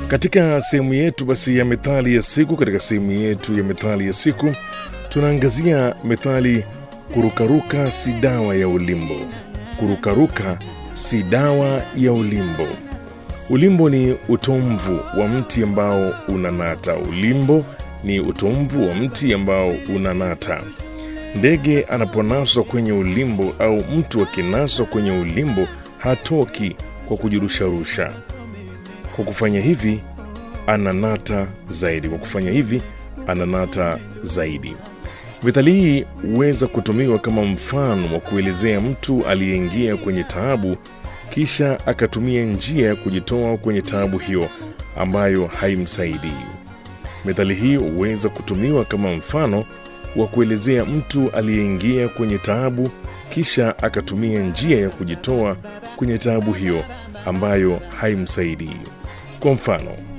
Katika sehemu yetu basi ya methali ya siku, katika sehemu yetu ya methali ya siku tunaangazia methali kurukaruka si dawa ya ulimbo. Kurukaruka si dawa ya ulimbo. Ulimbo ni utomvu wa mti ambao unanata. Ulimbo ni utomvu wa mti ambao unanata. Ndege anaponaswa kwenye ulimbo au mtu akinaswa kwenye ulimbo hatoki kwa kujirusharusha. Kwa kufanya hivi ananata zaidi. Kwa kufanya hivi ananata zaidi. Methali hii huweza kutumiwa kama mfano wa kuelezea mtu aliyeingia kwenye taabu kisha akatumia njia ya kujitoa kwenye taabu hiyo ambayo haimsaidii. Methali hii huweza kutumiwa kama mfano wa kuelezea mtu aliyeingia kwenye taabu kisha akatumia njia ya kujitoa kwenye taabu hiyo ambayo haimsaidii. Kwa mfano,